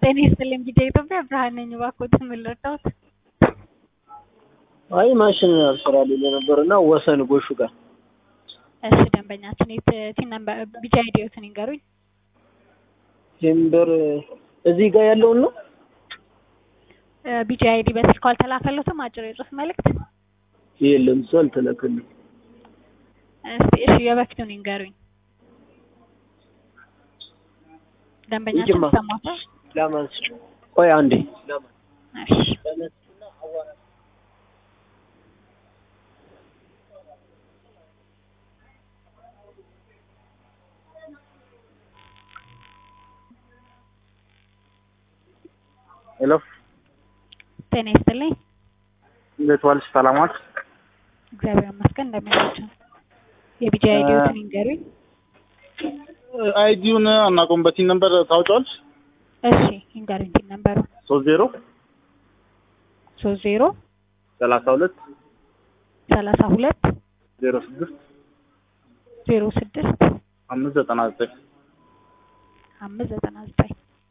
ጤና ይስጥልኝ ጊዜ ኢትዮጵያ ብርሃን ነኝ። እባክዎትን ምን ልርዳዎት? አይ ማሽን አልሰራልኝ ነበር እና ወሰን ጎሹ ጋር እሺ ደንበኛችን የት ቲን ነምበር ቢጫ አይዲዎትን ይንገሩኝ። ቴምበር እዚህ ጋር ያለውን ነው። ቢጫ አይዲ በስልኩ አልተላከሎትም? አጭር የጽሁፍ መልእክት የለም እሱ አልተላከልኝ። እስቲ እሺ የበፊቱን ይንገሩኝ። ደንበኛችን ይጅማ ይሰማታል? ላማንስ ቆይ አንዴ እሺ ሄሎ ጤና ይስጥልኝ። እንዴት ዋልሽ? ሰላም ዋልሽ? እግዚአብሔር ይመስገን እንደምናቸው። የቢጫ አይዲዎትን ይንገሩኝ። አይዲውን አናውቀውም። በቲን ነበር ታውጫዋለሽ? እሺ ይንገሩኝ። ቲን ነምበሩ ሶስት ዜሮ ሶስት ዜሮ ሰላሳ ሁለት ሰላሳ ሁለት ዜሮ ስድስት ዜሮ ስድስት አምስት ዘጠና ዘጠኝ አምስት ዘጠና ዘጠኝ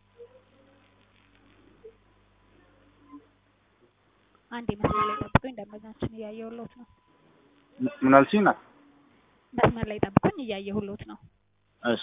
አንድ መስመር ላይ ጠብቁኝ። ደንበኛችን እያየሁሎት ነው። ምን አልሽኝ? ናት መስመር ላይ ጠብቁኝ፣ እያየሁሎት ነው። እሺ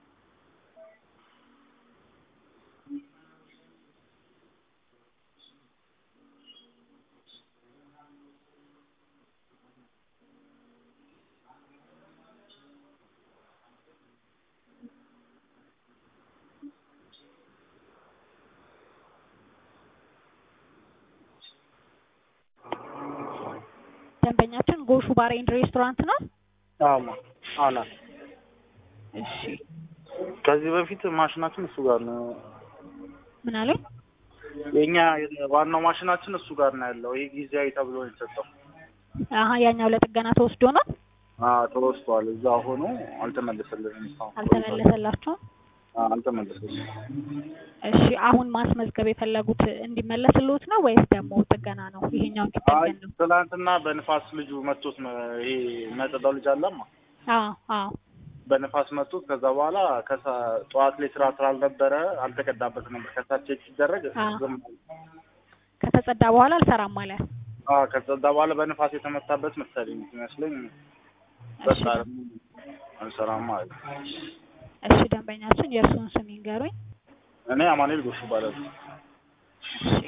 ደንበኛችን ጎሹ ባር ኤንድ ሬስቶራንት ነው። አማ አና እሺ ከዚህ በፊት ማሽናችን እሱ ጋር ነው። ምን አሉኝ? የኛ ዋናው ማሽናችን እሱ ጋር ነው ያለው። ይሄ ጊዜያዊ ተብሎ ነው የተሰጠው። አሀ ያኛው ለጥገና ተወስዶ ነው አዎ ተወስቷል። እዛ ሆኖ አልተመለሰልንም። እስካሁን አልተመለሰላቸውም። አዎ አልተመለሰልንም። እሺ አሁን ማስመዝገብ የፈለጉት እንዲመለስልዎት ነው ወይስ ደግሞ ጥገና ነው? ይሄኛው አይ እንዲጠገን ነው? ትናንትና በንፋስ ልጁ መቶት ነው። ይሄ የሚያጸዳው ልጅ አለማ አዎ አዎ በንፋስ መቶት። ከዛ በኋላ ከሳ ጠዋት ላይ ስራ ስላልነበረ አልተቀዳበት ነበር። ከሳት ቼክ ሲደረግ አዎ። ዝም አለ። ከተጸዳ በኋላ አልሰራም አለ። አዎ ከጸዳ በኋላ በንፋስ የተመታበት መሰለኝ ይመስለኝ። በቃ አንሰራም ማለት ነው። እሺ ደንበኛችን የእርስዎን ስም ይንገሩኝ። እኔ አማኑኤል ጎሹ እባላለሁ። እሺ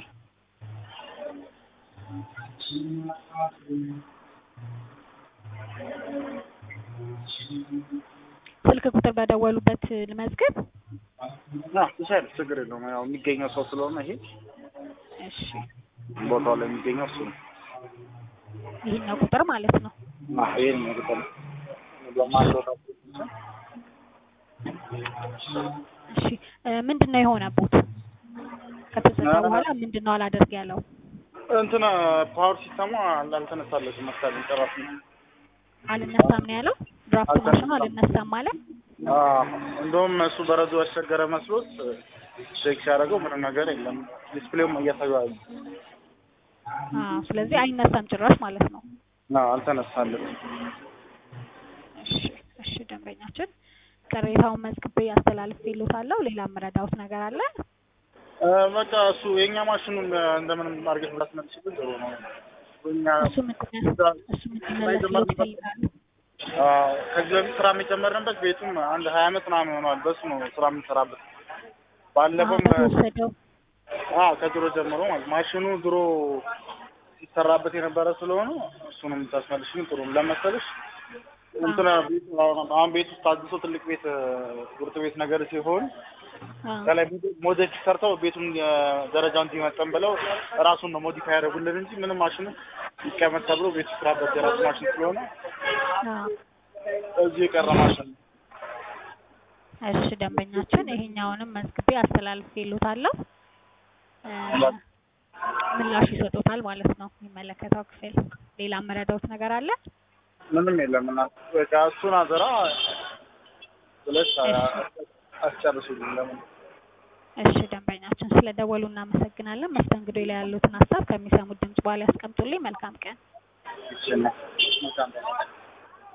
ስልክ ቁጥር በደወሉበት ልመዝግብ። አዎ ትችያለሽ፣ ችግር የለውም። ያው የሚገኘው ሰው ስለሆነ ይሄ እሺ ቦታው ላይ የሚገኘው እሱ ነው። ይህኛው ቁጥር ማለት ነው። አዎ ይሄን ነው ቁጥር በማንዶታ እሺ እ ምንድን ነው የሆነቦት? ከተጸዳ በኋላ ምንድን ነው አላደርግ ያለው? እንትና ፓወር ሲስተሙ አልተነሳለትም መሰለኝ ጭራሽ ነው። አልነሳም ነው ያለው። ድራፍት ማሽኑ አልነሳም አለ። አዎ እንደውም እሱ በረዶ ያስቸገረ መስሎት ቼክ ሲያደርገው ምንም ነገር የለም። ዲስፕሌውም እያሳየው አዎ ስለዚህ አይነሳም ጭራሽ ማለት ነው። አዎ አልተነሳለትም። እሺ እሺ ደንበኛችን ቅሬታውን መዝግቤ አስተላልፌልዎታለሁ። ሌላ የምረዳዎት ነገር አለ? እ በቃ እሱ የእኛ ማሽኑን እንደምንም አድርገሽ ብታስመልሽልን ጥሩ ነው። እኛ እሱ ምንድን ነው እሱ እንዲመለስልዎት ይፈልጋሉ? አዎ ከዚህ በፊት ስራ የጨመርንበት ቤቱም አንድ ሀያ አመት ምናምን ሆኗል። በሱ ነው ስራ የምንሰራበት። ባለፈውም በተወሰደው አዎ ከድሮ ጀምሮ ማለት ማሽኑ ድሮ ሲሰራበት የነበረ ስለሆነ እሱንም የምታስመልሽልን ጥሩ ነው። ለመሰለሽ እንትና ቤቱ አሁን ቤት ውስጥ ታድሶ ትልቅ ቤት ጉርጥ ቤት ነገር ሲሆን አዎ ከላይ ሞዴል ሰርተው ቤቱን ደረጃውን እንዲመጠን ብለው ራሱን ነው ሞዲፋይ ያደረጉልን እንጂ ምንም ማሽኑ ይቀመጥ ተብሎ ቤቱ ስራበት የራሱ ማሽን ስለሆነ አዎ እዚሁ የቀረ ማሽን ነው። እሺ ደንበኛችን ይሄኛውንም መዝግቤ አስተላልፌልዎታለሁ። እ ምላሽ ይሰጡታል ማለት ነው የሚመለከተው ክፍል። ሌላ የምረዳዎት ነገር አለ? ምንም የለም እና በቃ እሱን አዘራ ብለሽ አስጨርሱልኝ ለምን እሺ ደንበኛችን ስለደወሉ እናመሰግናለን። መስተንግዶ ላይ ያሉትን ሀሳብ ከሚሰሙት ድምጽ በኋላ ያስቀምጡልኝ። መልካም ቀን። ይችላል